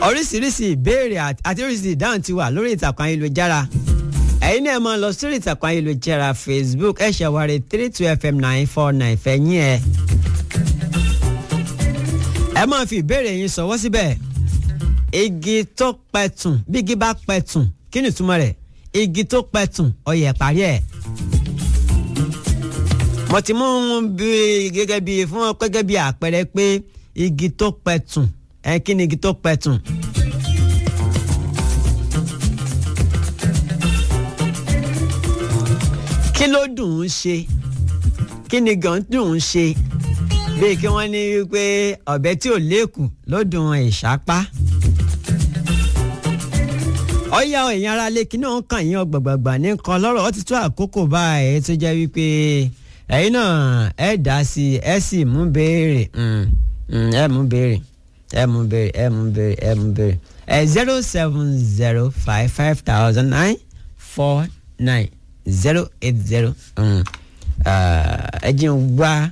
oríṣiríṣi ìbéèrè àti oríṣiríṣi ìdáhùn ti wà lórí ìtàkùn ayélujára ẹ̀yin náà máa lọ sórí ìtàkùn ayélujára facebook ẹ̀ ṣàwárí three two fm nine four nine fẹ̀yìn ẹ̀ ẹ máa fi ìbéèrè yín ṣọwọ́ síbẹ̀ igi tó pẹ̀tùn bí igi bá pẹ̀tùn kí ni ìtumọ̀ rẹ̀ igi tó pẹ̀tùn ọyẹ parí ẹ̀ mo ti mú bí gẹ́gẹ́ bí fún gẹ́gẹ́ bí àpẹẹrẹ pé igi tó pẹ̀tùn ẹ kí ni igi tó pẹ̀tùn. kí ló dùn ún ṣe kí ni gan dùn ún ṣe bíi kí wọ́n ní wípé ọ̀bẹ tí ò léèkù ló dùn ìṣápá. ọ̀yá ẹ̀yin ara lé kí náà kàn yín ọgbàgbàgbà ní kan lọ́rọ̀ ó ti tó àkókò báyìí tó jẹ́ wípé ẹ̀yin náà ẹ̀ dá sí i ẹ̀ sì mú béèrè ẹ̀ mú béèrè ẹ̀ mú béèrè ẹ̀ mú béèrè ẹ̀ mú béèrè ẹ̀ zero seven zero five five thousand nine four nine zero eight zero ẹ jẹ́ ń wá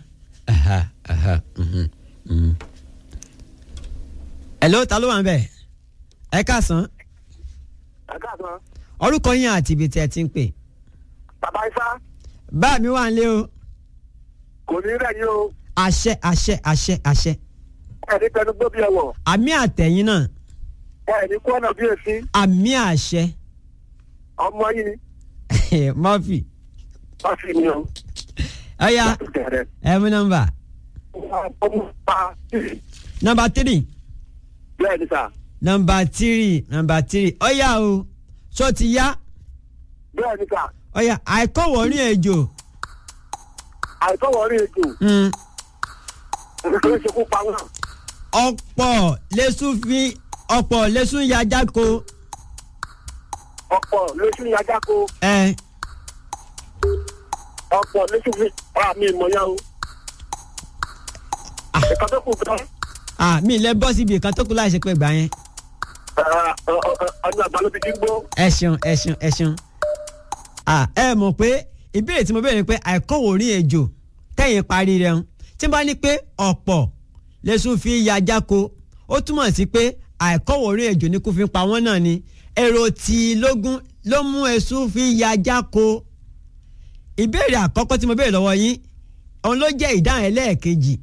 hello ta ló wà ń bẹ̀ ẹ káàsán ẹ káàsán. orúkọ yín àti ibi tí ẹ ti ń pè. bàbá ifá bá mi wà ń lé o kò ní rẹ̀ yín o àṣẹ àṣẹ àṣẹ àṣẹ ẹ ní pẹnu gbó bí ẹ wọ̀ àmì àtẹ̀yìn náà ẹ ní kó ọ̀nà bí èsì àmì àṣẹ ọmọ yìí murphy wọ́n fi mi o. ọ̀ya Bẹ̀rẹ̀. ẹ mú nọ́mbà ọmọ pa nọ́mbà tírì bẹ́ẹ̀ ni sà nọ́mbà tírì nọ́mbà tírì ọ̀ya o ṣó ti yá bẹ́ẹ̀ ni sà ọ̀ya àìkọ́wọ̀ọ́rìn ejò àìkọ́wọ́ rí ètò mm, nítorí ṣekú pa wọn. ọ̀pọ̀ lẹ́sùn fi ọ̀pọ̀ lẹ́sùn yajáko ọ̀pọ̀ lóṣù ní ajáko ẹ̀ ọ̀pọ̀ lóṣù fi ọ̀rọ̀ mi ìmọ̀ yẹn o. ìkan tó kù gan àmì ilẹ̀ bọ́ síbi ìkan tó kù láì ṣe pé gbà yẹn ọdún àgbà ló fi dígbó. ẹ ṣeun ẹ ṣeun ẹ ṣeun Ah, ẹ mọ̀ pé ìbéèrè tí mo béèrè pé àìkọ́wòrín ejò tẹ̀yìn parí rẹ̀ ń tí n bá ní pé ọ̀pọ̀ lẹ́sùn fi ya jáko ó túmọ̀ sí pé àìkọ́wòrín ejò ní kó fi pa wọ́n náà ni èrò tí lógún ló mú ẹ̀sùn fi ya jáko ìbéèrè àkọ́kọ́ tí mo béèrè lọ́wọ́ yín òun ló jẹ́ ìdáhùn ẹlẹ́ẹ̀kejì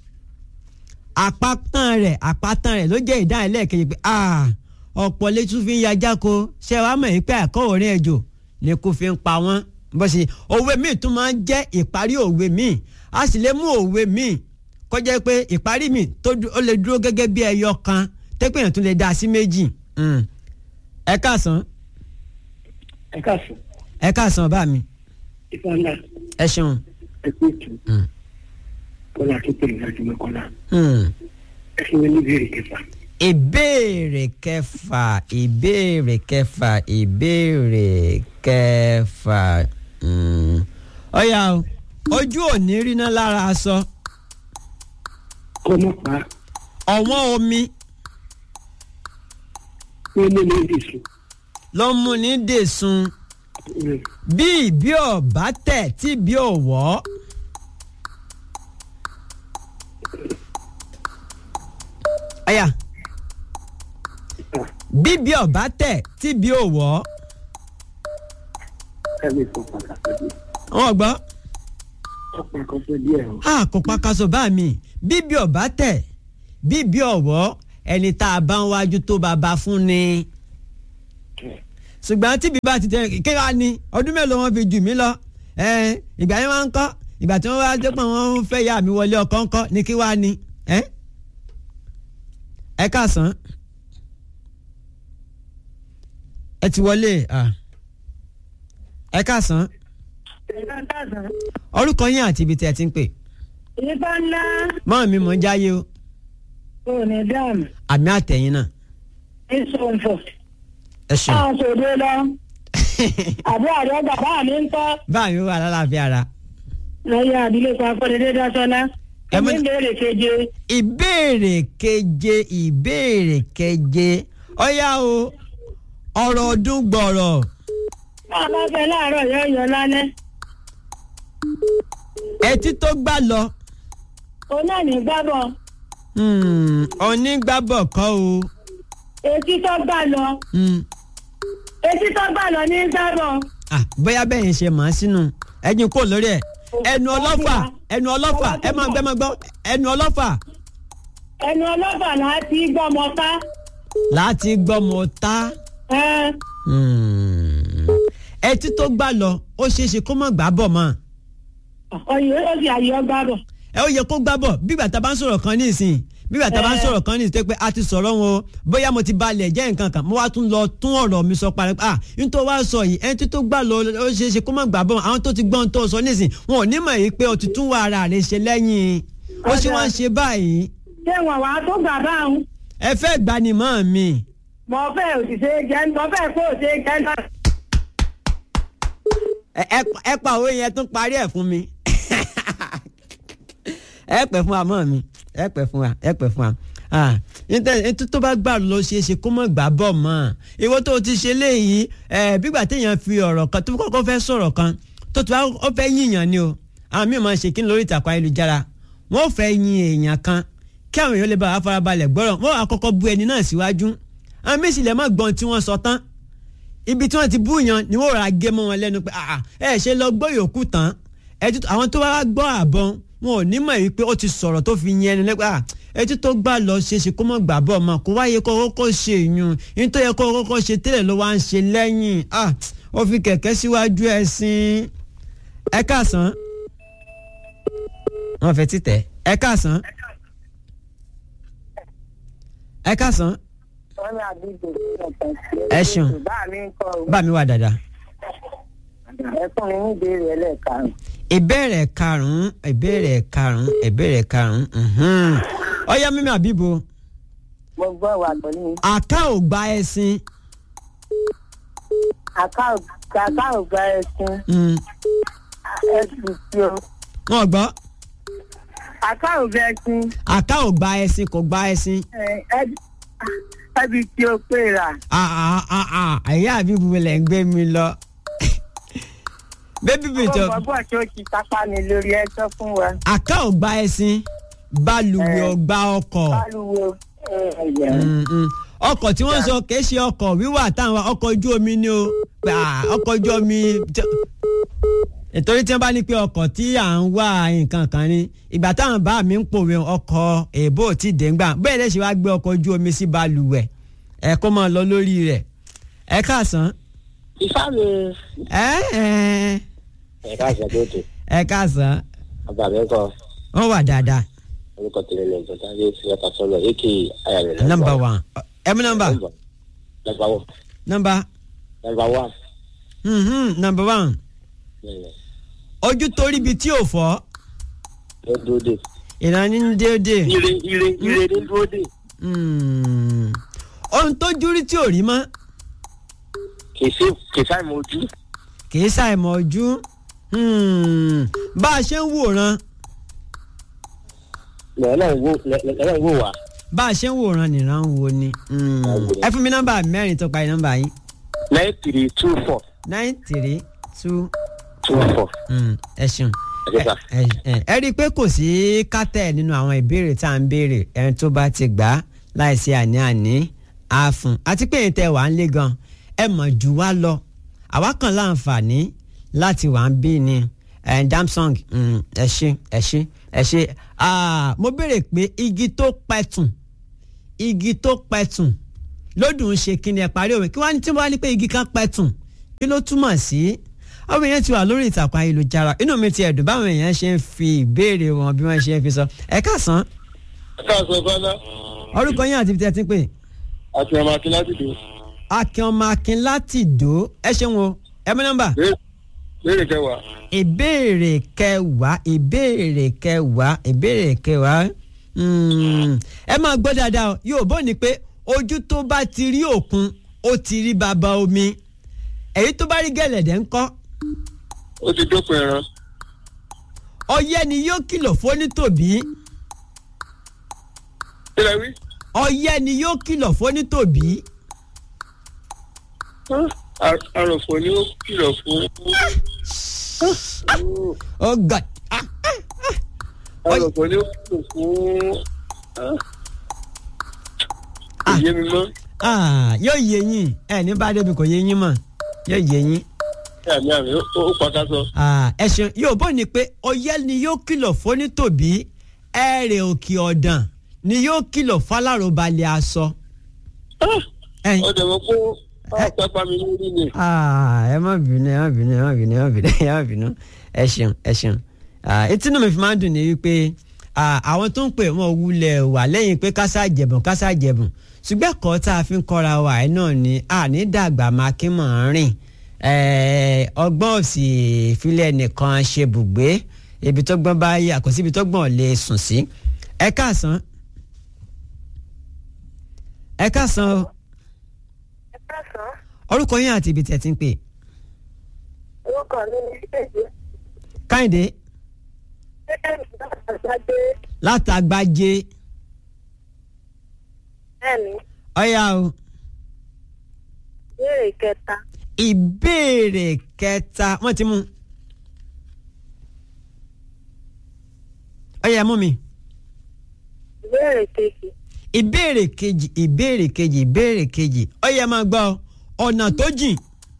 àpátan rẹ̀ àpátan rẹ̀ ló jẹ́ ìdáhùn ẹlẹ́ẹ̀kejì pé ah ọ̀pọ̀ lẹ́sùn fi ya jáko ṣé wàá mọ̀ yín pé àìkọ́wòrín ejò ni kò fi ń pa wọ́n bó ṣe òwe míì tún máa ń jẹ́ ìparí òwe míì a sì lè mú òwe míì kọjá pé ìparí míì tó dú- ó lè dúró gẹ́gẹ́ bí ẹyọ kan tẹ́pẹ́ yẹn tún lè dá sí méjì. Mm. ẹ káàsán ẹ káàsán ẹ káàsán bá mi ifá ńlá ẹ ṣeun. ẹ kú ètò Mm. kọlá tó pèrè láti mọ́kànlá Mm. ẹ fún mi ní ìbéèrè kẹfà. ìbéèrè kẹfà ìbéèrè kẹfà ìbéèrè kẹfà Mm. ọ̀yà o ojú ò ní rí náà lára aṣọ kọ́mọ́ pa ọ̀wọ́n omi pé mo ní ìdìsùn. ló ń mú ní dèsùn bí ìbí ọ̀bá tẹ̀ tí ìbí ọ̀wọ́. ọ̀yà bí ìbí ọ̀bá tẹ̀ tí ìbí ọ̀wọ́. ẹ lè sọ pàtàkì bí wọ́n gbọ́ ọ̀pọ̀ kan fẹ́ díẹ̀ o. a kò pakaso bá mi bí ìbí ọ̀bá tẹ̀ bí ìbí ọ̀wọ́ ẹni tá a bá ń wájú tó bàbá fún ni. ṣùgbọ́n tí bíbá ti tẹ kéwà ni ọdún mélòó wọn fi jù mí lọ ẹ ìgbà yẹn wọn ń kọ́ ìgbà tí wọ́n wá dé pọ̀ wọ́n fẹ́ yà mí wọlé ọkọ̀ ńkọ́ ni kí wàá ni ẹ ẹ káàsán ẹ ti wọlé ah. ẹ káàsán ìbá tàzán orúkọ yín àti ibi tí ẹ ti ń pè ìbá ńlá mọ́ mi mọ̀ ń jáyé o kò ní dáàmú àmì àtẹ̀yìn náà ìsòǹfò ẹ ṣeun àwọn sòdè lọ àbí àrẹ bàbá mi ń kọ́ báyìí wà lálàáfíà ara lọ́yà àdílé kan akọ́dédé dásọ́lá Ẹ mú- ẹ̀mí ń béèrè keje ìbéèrè keje ìbéèrè keje ọ̀yá o ọ̀rọ̀ ọdún gbọ̀rọ̀ bá a bá fẹ́ láàárọ̀ yóò yọ lálẹ́ etí tó gbà lọ òun náà ní gbábọ̀ hmm, onígbàbọ̀ kọ́ o etí tó gbà lọ Mm. etí tó gbà lọ ní sábọ̀. Ah, bóyá bẹ́ẹ̀ yẹn ṣe màá sínú ẹ̀yin kò lórí ẹ̀ ẹnu ọlọ́fà ẹnu ọlọ́fà ẹ máa gbẹ́ máa gbọ́ ẹnu ọlọ́fà ẹnu ọlọ́fà láti gbọ́mọ ká. láti gbọ́mọ ta ẹ Hmm. ẹtí tó gbà lọ ó ṣeé ṣe kó má gbà bọ̀ mọ́ ọyẹ ó sì àyè ọgbà bọ̀. ẹ ó yẹ kó gbà bọ̀ bígbà tá a bá ń sọ̀rọ̀ kan nísìn bígbà tá a bá ń sọ̀rọ̀ kan nísìn tó pé a ti sọ̀rọ̀ wọn o bóyá mo ti balẹ̀ jẹ́ nǹkan kan mo wá tún lọ tún ọ̀rọ̀ mi sọ parí ah nítorí wá sọ yìí ẹni tó gbà lọ ó ṣeé ṣe kó má gbà bọ̀ àwọn tó ti gbọ́n tó sọ nísìn wọn ò ní mọ̀ yìí pé o ti tún wá ara rẹ̀ ṣe lẹ́yìn ó ṣe wá ń ṣe báyìí ṣé wọn wàá tó gbà báwọn. ẹ fẹ́ gbanimọ̀ mi mo fẹ́ òṣìṣẹ́ jẹ́ mo fẹ́ kó òṣìṣẹ́ jẹ́ náà. ẹ ẹ- ẹ pa òwe yẹn tún parí ẹ̀ fún mi ẹ pẹ́ fún wa mọ́ mi ẹ pẹ́ fún wa ẹ pẹ́ fún wa ah nítorí tó bá gbà lọ ṣe é ṣe kó mọ̀ gbà bọ̀ mọ́ ìwọ tó o ti ṣe léyìí ẹ bígbà téèyàn fi ọ̀rọ̀ kan tó kọ́kọ́ fẹ́ sọ̀rọ̀ kan tó tó ó fẹ́ yíyàn ni o àwọn míì máa ń ṣe kí ni lórí ìtàkùn ayélujára wọ́n ò fẹ́ yin èèyàn kan kí àwọn èèyàn lè bá wa farabalẹ̀ gbọ́rọ̀ wọ́n á kọ́kọ́ bu ẹni náà síwájú àwọn míì sì lè má gbọ́n tí wọ́n sọ tán ibi tí wọ́n ti bú yan ni wọ́n rà gé mọ́ wọn lẹ́nu pé ah ẹ ṣe lọ gbọ́ yòókù tán ẹtí àwọn tó wá gbọ́ àbọ̀n wọn ò ní mọ̀ yìí pé ó ti sọ̀rọ̀ tó fi yẹn ẹni lẹ́pẹ́ ah ẹtí tó gbà lọ ṣeéṣe kó mọ̀ gbà bọ̀ mọ̀ kó wáyé kó kọ́kọ́ ṣe ìyún nítorí yẹ kó kọ́kọ́ ṣe tẹ́lẹ̀ ló wá ń ṣe lẹ́yìn ah ó fi kẹ̀kẹ́ síwájú ẹṣin ẹ káàsán wọn fẹ́ títẹ̀ ẹ káàsán ẹ káàsán wọ́n ní àdúgbò Ẹ ṣeun. bá mi ń kọ́ bá mi wà dáadáa. ẹ fún mi ní ìbéèrè ẹlẹ́ẹ̀karùn-ún. ìbéèrè karùnún ìbéèrè karùnún ìbéèrè karùnún mhm. ọyá mímí àbíbo mo gbọ́ wà pẹ̀lú mi. àká ò gba ẹṣin àká ò gba ẹṣin Mm. ẹṣin tí o. wọn gbọ́ àká ò gba ẹṣin àká ò gba ẹṣin kò gba ẹṣin ẹbí tí o pè rà. Ah, ah, ah, ah. ẹ̀yà àbíbo lẹ̀ ń gbé mi lọ bébí mi ó jọ mọ bọ́ tó ti sápá mi lórí ẹjọ́ fún wa. àká ò gba ẹṣin balùwẹ̀ ò gba ọkọ̀ báluwo ẹ̀yẹ. Mm, mm. ọkọ̀ tí wọ́n sọ kìí ṣe ọkọ̀ wíwà táwọn ọkọ̀ ojú omi ni o pé, ah, ọkọ̀ ojú omi tí- nítorí tí wọ́n bá ní pé ọkọ̀ tí à ń wá nǹkan kan ni ìgbà táwọn bá mi ń pòwe ọkọ̀ èbó ò tí ì dé ńgbà bẹ́ẹ̀ lẹ́sìn wá gbé ọkọ̀ ojú omi sí balùwẹ̀ ẹ kó máa lọ lórí rẹ̀ ẹ káàsán ifá mi. ẹ ẹ ẹ̀ka àṣàkóso ẹ káàsán ọba mi kọ wọ́n wà dáadáa orúkọ tẹ̀lé ní ìjọba yé fúyàtà sọ́lọ̀ èkì ayàrẹ̀ nọ́mbà one ẹ mú nọ́mbà nọ́mbà one nọ́mbà nọ́mbà one. mhm, nọ́mbà one ojú torí ibi tí ò fọ́ ló dúró dé. ìlànà ń déédéé. ire ire ire ní dúró dé. Hmm. ohun tó júrí tí ò rí mọ́ kì í sí kì í sáì mọ ojú. kì í ṣàìmọ̀ ojú Hmm. bá a ṣe ń wòran lẹ́yìn wò lẹ́yìn wò wá. bá a ṣe ń wòran nìran wo ni Hmm. ẹ fún mi nọ́mbà mẹ́rin tó parí nọ́mbà yín nine three two four nine three two two four. Hmm. ẹ ṣeun ẹ sà. ẹ ẹ- ẹ rí i pé kò sí kátẹ́ nínú àwọn ìbéèrè tá à ń béèrè ẹni tó bá ti gbà á láìsí àní-àní á fún un àti pé ètò ẹ̀ wà ń lé gan ẹ mọ̀ jù wá lọ àwa kan láǹfààní láti wà ń bí ni ẹ damsong mm, ẹ ṣe ẹ ṣe ẹ ṣe Ah, mo béèrè pé igi tó pẹ̀tùn igi tó pẹ̀tùn lódùn ṣe kí ni ẹ parí òwe kí wọ́n ní tí wọ́n á ní pé igi kan pẹ̀tùn kí ló túmọ̀ sí àwọn èèyàn ti wà lórí ìtàkùn ayélujára inú mi ti ẹ̀dùn báwọn èèyàn ṣe ń fi ìbéèrè wọn bí wọ́n ṣe ń fi sọ ẹ káàsán káàsán fẹ́lá orúkọ yín àti ibi tí ẹ ti ń pè àti ọmọ akínláti dùn. akin ọmọ akin láti dò ó ẹ ṣeun o ẹ mú nọ́mbà léèrè kẹwàá. ìbéèrè kẹwàá ìbéèrè kẹwàá ìbéèrè kẹwàá Hmm, ẹ máa gbọ́ dáadáa o yóò bọ́ ni pé ojú tó bá ti rí òkun ó ti rí bàbá omi èyí tó bá rí gẹ̀lẹ̀dẹ̀ ńkọ́ ó ti dópin ẹran. ọyẹ́ ni yóò kìlọ̀ fónítòbí kílẹ̀ wí. ọyẹ́ ni yóò kìlọ̀ fónítòbí àròfò ni ó kìlọ̀ fún. oh god ah, àròfò ni ó kìlọ̀ fún. òye mi mọ́. Ah, yóò yé yín ẹ ní bá débi kò yé yín mọ̀ yóò yé yín. àmì àmì ó ó pàkà sọ. Ah, ẹ ṣeun yóò bọ́ ni pé ọyẹ́ ni yóò kìlọ̀ fónítòbí ẹ̀rẹ̀ òkè ọ̀dàn ni yóò kìlọ̀ fálárọ̀balẹ̀ aṣọ. ẹ̀yin ó dẹ̀ mọ́ pé ó pápá mi lórí ni. Ah, ẹ má bínú ẹ má bínú ẹ má bínú ẹ má bínú ẹ má bínú ẹ ṣeun ẹ ṣeun Ah, etí náà mi fi máa ń dùn ní wípé ah, àwọn tó ń pè wọ́n wulẹ̀ wà lẹ́yìn pé kásá jẹ̀bùn kásá jẹ̀bùn ṣùgbọ́n ẹ̀kọ́ tá a fi ń kọ́ra wa ẹ̀ náà ni àní dàgbà máa kí mọ̀ ń rìn Eh, ọgbọ́n òsì ìfilẹ̀ nìkan ṣe bùgbé ibi tó gbọ́n bá yà kò síbi tó gbọ́n lè sùn sí ẹ káàsán ẹ káàsán o ẹ káàsán orúkọ yín àti ibi tẹ̀ ti ń pè orúkọ mi ní ṣèjì káyìndé ṣẹ́yìn àgbàgbé látàgbájé ẹ̀mí ọ̀yá o ìbéèrè kẹta ìbéèrè kẹta wọ́n ti mú ọ̀yá mú mi ìbéèrè kejì ìbéèrè kejì ìbéèrè kejì ìbéèrè kejì ọ̀yá máa gbọ́ ọ̀nà tó jìn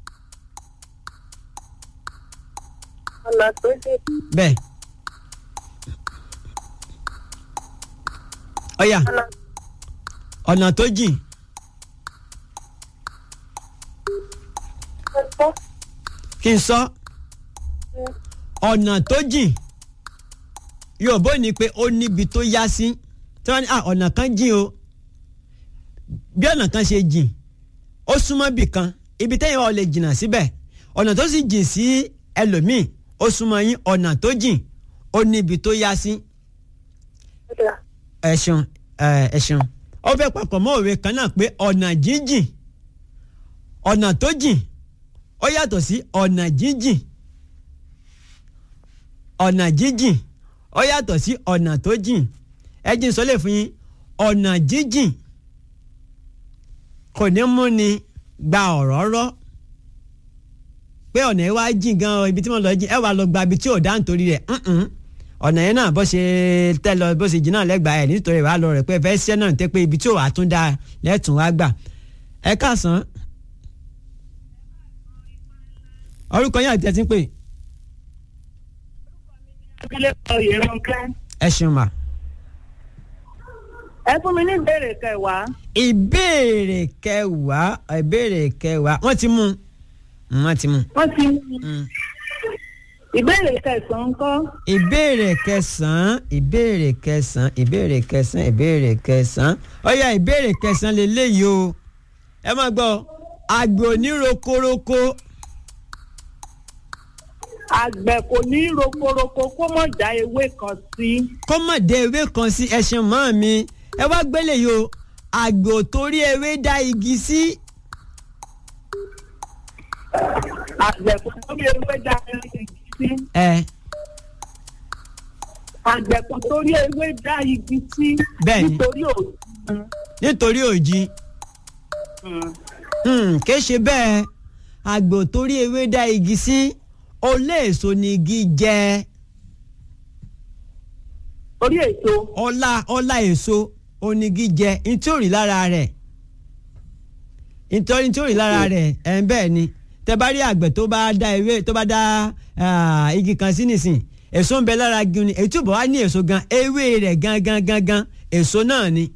ọ̀nà tó dé bẹ́ẹ̀ ọ̀yá ọ̀nà ọ̀nà tó jìn tó tọ́ kí n sọ ọ̀nà tó jìn yóòbó ni pé ó níbi tó yá sí tí wọ́n ní "Ah, ọ̀nà kan jìn o bí ọ̀nà kan ṣe jìn ó súnmọ́ bì kan ibi tẹ́yìn wa ò lè jìnnà síbẹ̀ ọ̀nà tó sì jìn sí ẹlòmíì ó súnmọ́ yín ọ̀nà tó jìn ó níbi tó yá sí ọ̀dà ẹ ṣeun ẹ ẹ ṣeun ó fẹ́ papọ̀ mọ́ òwe kan náà pé ọ̀nà jíjìn ọ̀nà tó jìn ó yàtọ̀ sí ọ̀nà jíjìn ọ̀nà jíjìn ó yàtọ̀ sí ọ̀nà tó jìn ẹ jí n sọ lè fún yín ọ̀nà jíjìn kò ní mú ni gba ọ̀rọ̀ rọ́ pé ọ̀nà yẹn wá jìn gan ibi tí wọ́n lọ jìn ẹ wà lọ gba ibi tí ò dá nítorí rẹ̀ ǹǹ ọ̀nà yẹn náà bó ṣe tẹ́ lọ bó ṣe jìn náà lẹ́gbàá ẹ̀ nítorí wàá lọ rẹ̀ pé fẹ́ ṣẹ́ náà tẹ́ pé ibi tí ò wá tún dá lẹ́tùn wá gbà ẹ káàsán orúkọ yín àti ẹ ti ń pè ilé kan yẹ̀rọ kẹ́. ẹ ṣeun mà. ẹ fún mi ní ìbéèrè kẹwàá ìbéèrè kẹwàá ìbéèrè kẹwàá wọ́n ti mú un wọ́n ti mú un. wọ́n ti mú Mm. ìbéèrè kẹsàn-án kọ́ ìbéèrè kẹsàn-án ìbéèrè kẹsàn-án ìbéèrè kẹsàn-án ìbéèrè kẹsàn-án ọ̀yà ìbéèrè kẹsàn-án lélẹ́yìí o ẹ má gbọ́ àgbẹ̀ onírokoroko àgbẹ̀ kò ní rokoroko kó mọ̀ já ewé kan sí kó mọ̀ dé ewé kan sí ẹṣin mọ́ mi ẹ wá gbélé yìí o àgbẹ̀ ò torí ewé dá igi sí àgbẹ̀ kò torí ewé já igi sí ẹ àgbẹ̀ kò torí ewé dá igi sí Bẹ́ẹ̀ni. nítorí òògùn nítorí òjì Hmm, kì í ṣe bẹ́ẹ̀ àgbẹ̀ ò torí ewé dá igi sí olé èso ni igi jẹ́ orí èso ọlá ọlá èso onígi jẹ ntí ò rí lára rẹ̀ nítorí ntí ò rí lára rẹ̀ ẹ̀ ń bẹ́ẹ̀ ni tẹ bá rí àgbẹ̀ tó bá dá ewé tó bá dá ah, igi kan sí nìsín èso ń bẹ lára igi ni èyí tó bọ̀ wá ní èso gan ewé rẹ̀ gangan gangan èso náà ni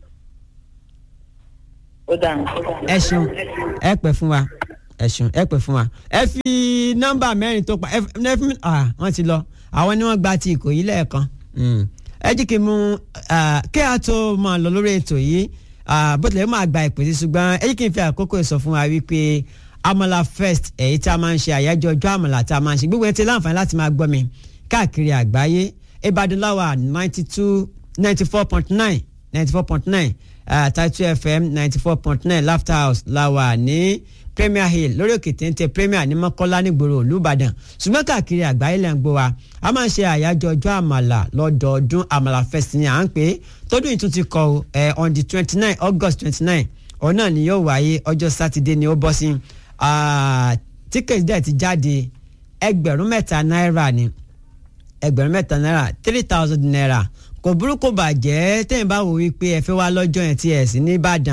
ó dà ẹ ṣeun ẹ pẹ́ fún wa ẹ ṣeun ẹ pẹ́ fún wa ẹ fi nọ́mbà mẹ́rin tó pa ẹ fi ẹ fi ah wọ́n ti lọ àwọn ni wọ́n gba ti ìkòyí lẹ́ẹ̀kan Mm. ẹ jí kí n mú ah, kí a tó máa lọ lórí ètò yìí ah, bó tilẹ̀ máa gba ìpè sí ṣùgbọ́n ẹ jí kí n fi àkókò sọ fún wa wípé amala fest èyí tí a máa ń ṣe àyájọ́ ọjọ́ àmàlà tí a máa ń ṣe gbogbo ẹ ti láǹfààní láti máa gbọ́ mi káàkiri àgbáyé Ìbàdàn láwà ninety two ninety four point nine ninety four point nine Taitu FM ninety four point nine Laughter House láwà ní Premier Hill lórí òkè téńté Premier ní Mọ́kọ́lá nígboro Olúbàdàn ṣùgbọ́n káàkiri àgbáyé lẹ́ ń gbọ́ wa a máa ń ṣe àyájọ́ ọjọ́ àmàlà lọ́dọọdún àmàlà fest ni à ń pè é tọdún yìí tún ti kọ ọ ẹ on the twenty nine August twenty nine òun náà ni yóò wáyé ọjọ́ sátidé ni ó bọ́ sí tíkẹ́tì dẹ̀ ti jáde ẹgbẹ̀rún mẹ́ta náírà ni ẹgbẹ̀rún mẹ́ta náírà three thousand naira kò burúkú bàjẹ́ tẹ́yìn bá wò wípé ẹ fẹ́ wá lọ́jọ́ yẹn tí ẹ̀ sí ní Ìbàdàn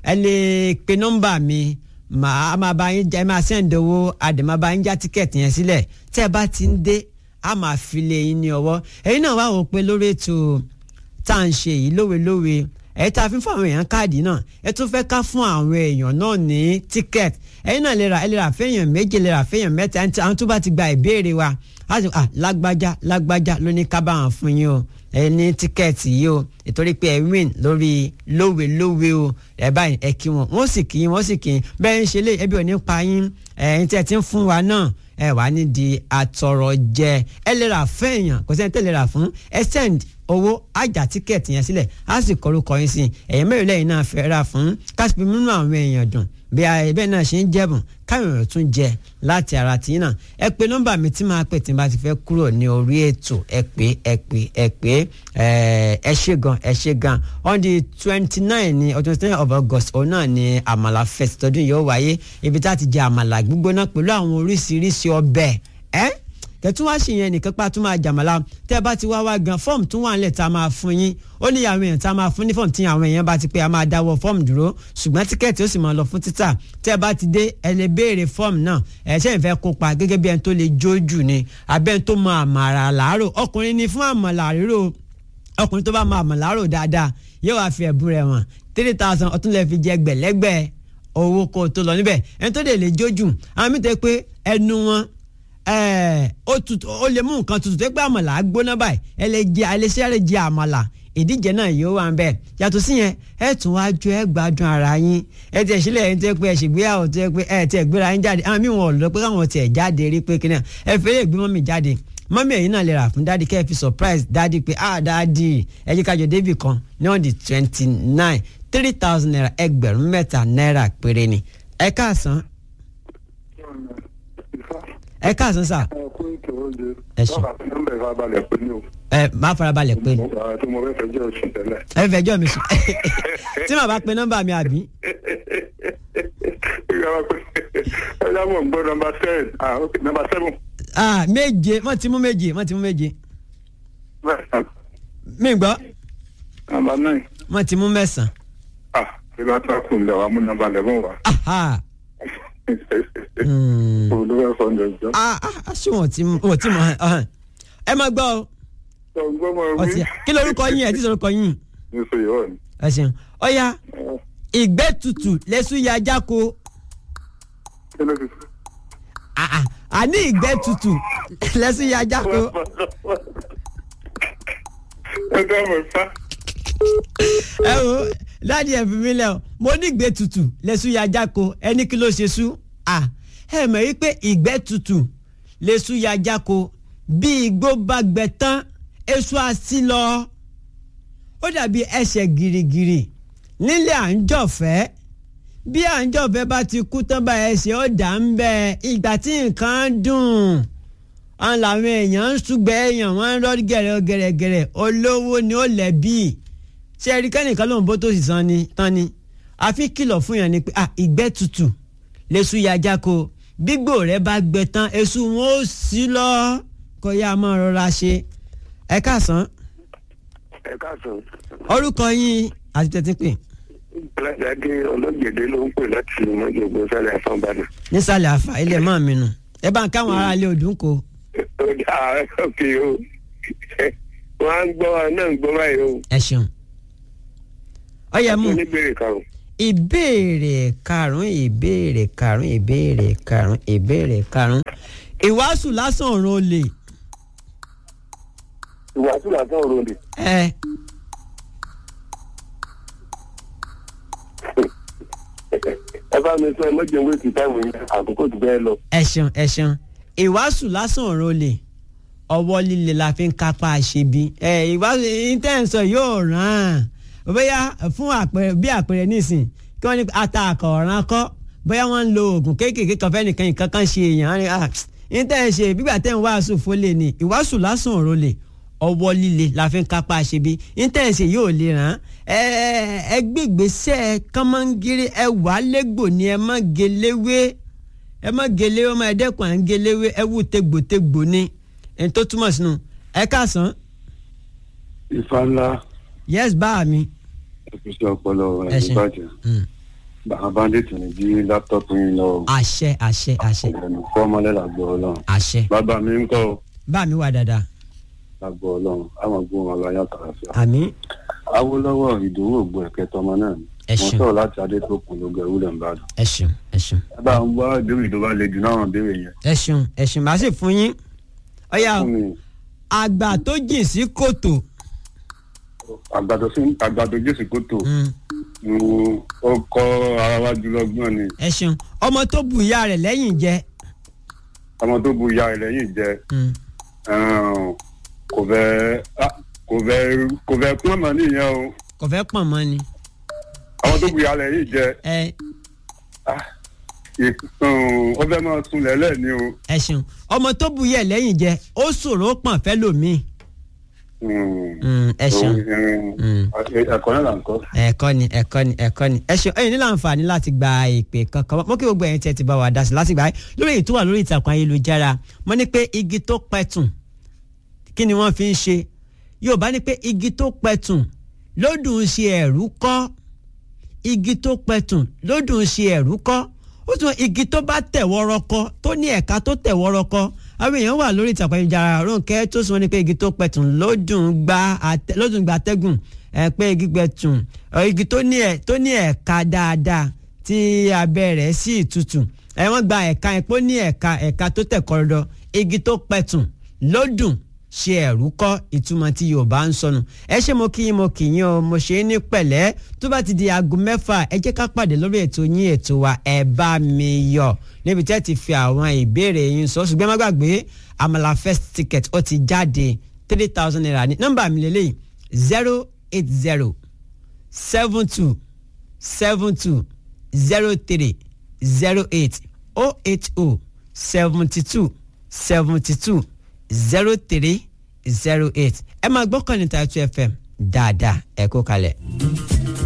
ẹ lè pe nọ́mbà mi màá máa bá yín ẹ máa sẹ́ǹdì owó àdè máa bá yín já tíkẹ́ẹ̀tì yẹn sílẹ̀ tẹ́ ẹ bá ti ń dé a máa fi lé yín ní ọwọ́ ẹ̀yin náà wá wò pé lórí ètò tá à ń ṣe yìí lówelówe ẹ̀ tá a fi ń fún àwọn èèyàn káàdì náà ẹ tún fẹ́ ká fún àwọn èèyàn náà ní tíkẹ́ẹ̀tì ẹ̀yin náà lè ra ẹ lè ra fẹ́yàn méje lè ra fẹ́yàn mẹ́ta ẹni tí àwọn tó bá ti gba ìbéèrè wa á sì ah lágbájá lágbájá ló ní ká bá wọn fún yín o ẹ ní tíkẹ́ẹ̀tì yìí o ìtorí pé ẹ win lórí lówelówe o ẹ báyìí ẹ kí wọn wọn sì kí yín wọn sì kí yín bẹ́ẹ̀ ń ṣe lé ẹbí ò ní pa yín ẹ̀yin tí ẹ ti ń fún wa náà ẹ wà ní di àtọ̀rọ̀ jẹ ẹ lè rà fún èèyàn kò sẹ́ni tẹ́ lè rà fún ẹ send owó àjà tíkẹ́ẹ̀tì yẹn sílẹ̀ á sì kọrúkọ yín sí ẹ̀yìn mẹ́rin lẹ́yìn náà fẹ́ rà fún kásìpì mímú àwọn èèyàn dùn bí i bẹ́ẹ̀ náà ṣe ń jẹ́bùn káwọn èèyàn tún jẹ láti ara tí náà ẹ pé nọ́mbà mi tí máa pè tí n bá ti fẹ́ kúrò ní orí ètò ẹ pé ẹ pé ẹ pé ẹ ṣe gan ẹ ṣe gan on the twenty nine ní ọdún twenty nine of August òun náà ni àmàlà fest tọdún yóò wáyé ibi tá a ti jẹ àmàlà gbígbóná pẹ̀lú àwọn oríṣiríṣi ọbẹ̀ ẹ́ kẹtún wá ṣèyẹn nìkan pa tún máa jàmàlà tẹ bá ti wá wá gan fọ́ọ̀mù tún wà nílẹ̀ tá a máa fún yín ó ní àwọn èèyàn tá a máa fún ní fọ́ọ̀mù tí àwọn èèyàn bá ti pé a máa dáwọ́ fọ́ọ̀mù dúró ṣùgbọ́n tíkẹ́ẹ̀tì ó sì máa lọ fún títà tẹ bá ti dé ẹ lè béèrè fọ́ọ̀mù náà ẹ ṣe ìfẹ́ kópa gẹ́gẹ́ bí ẹni tó lè jójú ni abẹ́ tó mọ àmàlà làárò ọkùnrin ni fún àmàlà rírò ọkùnrin tó bá mọ àmàlà rírò dáadáa yóò wá fi ẹ̀bùn rẹ̀ wọ̀n three thousand ọtún lè fi jẹ gbẹ̀lẹ́gbẹ̀ owó kó tó lọ níbẹ̀ ẹni tó dẹ̀ lè jójú àwọn mi tẹ́ pé ẹnu wọn ó tutù ó lè mú nǹkan tutù tó gbé àmàlà gbóná báyìí ẹ lè jẹ àlẹsẹ rẹ jẹ àmàlà ìdíje náà yóò wà ń bẹ yàtọ̀ sí yẹn ẹ tún wá jó ẹ gbádùn ara yín ẹ tiẹ̀ sílẹ̀ ẹ tẹ́ pé ẹ ṣègbéyàwó tẹ́ pé ẹ tiẹ̀ gbéra yín jáde àwọn míì wọn ò lọ pé káwọn tiẹ̀ jáde rí pé kíni ẹ fẹ́ lè gbé mọ́mì jáde mọ́mì ẹ̀yin náà lè rà fún dádì kẹ́ ẹ fi surprise dádì pé ah dádì ẹ jẹ́ kájọ débì kan ní on the twenty nine three thousand naira ẹgbẹ̀rún mẹ́ta náírà péré ni ẹ káàsán ẹ káàsán sà. ẹ kú ètò oúnjẹ. Ẹ ṣé. báwa tí nọ́mbà ìfà balẹ̀ pé ní o. ẹ má farabalẹ̀ pé ni mo gbà tí mo fẹ́ fẹ́ jẹ́ oṣù tẹ́lẹ̀. ẹ fẹjọ́ mi sùn tí màá bá pe nọ́mbà mi àbí. ìgbà wa pé ẹ yá mọ̀ ń gbọ́ nọ́mbà seven ah ok nọ́mbà seven. ah méje wọ́n ti mú méje wọ́n ti mú méje mẹ́sàn-án mi gbọ́ nọ́mbà nine. wọ́n ti mú mẹ́sàn-án. ah ìgbà tó a kù ń lẹ̀ wá mú nọ́mbà eleven wá. aha Hmm. olùwẹ̀ fọ́ndẹ̀ jọ. ah ah ṣé wọ́n ti mú wọ́n ti mú ọ̀hán. ẹ má gbọ́ o ọgbọ́n mọ̀ ọtí wí. kí lorúkọ yín ẹ ti sọ̀rọ̀ kọ yín ní sọ yìí wọ̀ ni. ẹ ṣeun ọ̀ya ìgbẹ́ tutù lẹ́sùn ya jáko kí ló ti sọ. ah ah àní ìgbẹ́ tutù lẹ́sùn ya jáko ẹ dá mọ̀ fá. ẹ wo dáàdi ẹ fi mí lẹ o mo ní ìgbẹ́ tutù lẹ́sùn ya jáko ẹni kí ló ṣe sú ah ẹ mọ̀ yí pé ìgbẹ́ tutù lẹ́sùn ya jáko bí igbó bá gbẹ tán èso àsí lọ ó dàbí ẹsẹ̀ gìrìgìrì nílé à ń jọ̀fẹ́ bí à ń jọ̀fẹ́ bá ti kú tán bá ẹsẹ̀ ó dà ń bẹ ìgbà tí nǹkan dùn àwọn làwọn èèyàn ń ṣùgbẹ́ èèyàn wọ́n ń rọ́ gẹ̀rẹ́ gẹ̀rẹ́gẹ̀rẹ́ olówó ni ó lẹ́bí ṣé ẹ̀rí kẹ́nìkan lóun bó tó sì san ni tán ni àfi kìlọ̀ fún yàn ni pé ah ìgbẹ́ tutù lẹ́sù yájá ko gbígbó rẹ bá gbẹ tán èṣù wọn ó sí lọ kó yá máa rọra ṣe ẹ káàsán ẹ káàsán. orúkọ yín àti tẹ̀tí pè alájáde ọlọ́gbẹ̀dẹ ló ń pè láti mọ́jọ́gbọ́n sálẹ̀ àfọ̀nbánà. nísàlẹ̀ àfà ilé mọ́ mi nù ẹ bá ń káwọn ará ilé òdùn kó ó dá òkè o wọ́n á gbọ́ wa náà ń gbọ́ báyìí o. ẹ ṣeun ọyẹ mú oníbèrè kan o. ìbéèrè karùn ìbéèrè karùn ìbéèrè karùn ìbéèrè karùn ìwàásù lásán ọ̀run olè ìwàásù làtọ̀ ọ̀rọ̀ ni. ẹ ẹ bá mi sọ ẹ mọ́jọ ń wéèkì táìmù yẹn àkókò tó bẹ́ẹ̀ lọ. ẹ ṣeun ẹ ṣeun ìwàásù lásán ọ̀run olè ọwọ́ líle la fi ń kápá àṣebi ẹ ìwàásù intenso yóò ràn án bóyá fún àpẹẹrẹ bí àpẹẹrẹ nísìn kí wọ́n ní ata àkọ̀ọ̀ràn kọ́ bóyá wọ́n ń lo oògùn kéékèèké kan fẹ́nìkan nǹkan kan ṣe èèyàn á ní ah intenso gbígbà tẹ́ ń wàásù fólè ni ìwàásù lásán ọ̀run olè ọwọ́ líle la fi ń kápá àṣebi intenso yóò lè ràn án ẹ ẹ gbégbèsè kọ́mọ́ngírí ẹ wà lẹ́gbò ni ẹ má geléwé ẹ má geléwé ọmọ ẹ̀dẹ́kùn à ń geléwé ẹ wù tegbòtegbò ni ẹni tó túmọ̀ sínú ẹ káàsán ìfà ńlá yes bá mi. ìfisí ọpọlọ ẹ ṣe ìbàjẹ́ Mm. bàbá bandit ní bí láptọ́pù yín lọ àṣẹ àṣẹ àṣẹ ọ̀gbẹ̀ni fọ́mọlẹ́ làgbọ́ ọlọ́run àṣẹ bàbá mi ń kọ́ bá mi wà dáadáa làgbọ́ ọlọ́run àwọn gbóhùn ọlọ́ ayé àtàràfíà. àmì awolowo ìdòwò ògbó ẹ̀kẹ́ tọmọ náà ni Ẹ mo ṣeun. sọ̀rọ̀ láti adétòkun lóge ìwúlẹ̀ ìbàdàn. ẹ ṣeun ẹ ṣeun ẹ bá ń wá ìbéèrè tó bá le jù náà béèrè yẹn. ẹ ṣeun ẹ ṣeun màá sì fún yín ọyà fún mi àgbà tó jìn sí kòtò àgbàdo sí àgbàdo jésù kòtò Mm, mm, ó kọ́ ara wa jùlọ gbọ́n ni ẹ ṣeun ọmọ tó bu ìyá rẹ̀ lẹ́yìn jẹ ọmọ tó bu ìyá rẹ̀ lẹ́yìn jẹ Mm, ẹ̀hún, kò fẹ́ ah, kò fẹ́ kò fẹ́ pọ́n mọ́ nìyẹn o kò fẹ́ pọ̀n mọ́ ni ọmọ tó bu ìyá rẹ̀ lẹ́yìn jẹ ẹ ah, ì- ẹ̀hún, ó fẹ́ máa sun lẹ́lẹ̀ ni o. ẹ ṣeun ọmọ tó bu ìyá ẹ̀ lẹ́yìn jẹ ó ṣòro pọ̀n fẹ́ lòmíì Mm. Mm, ẹ ṣeun Mm. ẹ̀kọ́ náà là ń kọ́. ẹ̀kọ́ ni ẹ̀kọ́ ni ẹ̀kọ́ ni ẹ ṣeun ẹ̀yin nílò àǹfààní láti gba ìpè kankan mọ́ kí gbogbo ẹ̀yin tí ẹ ti bá wa dá sí láti gbà lórí èyí tó wà lórí ìtàkùn ayélujára mo ní pé igi tó pẹ̀tùn kí ni wọ́n fi ń ṣe Yorùbá ní pé igi tó pẹ̀tùn lódùn ṣe ẹ̀rú kọ́ igi tó pẹ̀tùn lódùn ṣe ẹ̀rú kọ́ ó tún igi tó bá tẹ̀ wọ́rọ́kọ́ tó ní ẹ̀ka tó tẹ̀ wọ́rọ́kọ́ àwọn èèyàn wà lórí ìtàkùn ayélujára Rónkẹ́ tó sọ ní pé igi tó pẹ̀tùn lódùn gba àtẹ- lódùn gba atẹ́gùn ẹ pé igi gbẹ̀tùn ọ, igi tó ní ẹ̀ tó ní ẹ̀ka dáadáa tí abẹ́ rẹ̀ sì tutù ẹ wọ́n gba ẹ̀ka ẹ̀ pé ó ní ẹ̀ka ẹ̀ka tó tẹ̀ kọ́rọ́dọ́ igi tó pẹ̀tùn lódùn ṣe ẹ̀rú kọ́ ìtumọ̀ tí yorùbá ń sọnù ẹ ṣé mo kí yín mo kì yín o mo ṣe é ní pẹ̀lẹ́ tó bá ti di aago mẹ́fà ẹ jẹ́ ká pàdé lórí ètò yín ètò wa ẹ bá mi yọ̀ níbi tẹ́ ti fi àwọn ìbéèrè yín sọ ṣùgbọ́n má gbàgbé àmàlà first ticket ó ti jáde three thousand naira ní nọ́mbà mi lélẹ́yìí zero eight zero seven two seven two zero three zero eight oh eight oh seventy two seventy two zero three zero eight ẹ máa gbọ́ kàn ní Tàìtù FM dáadáa ẹ kó kalẹ̀.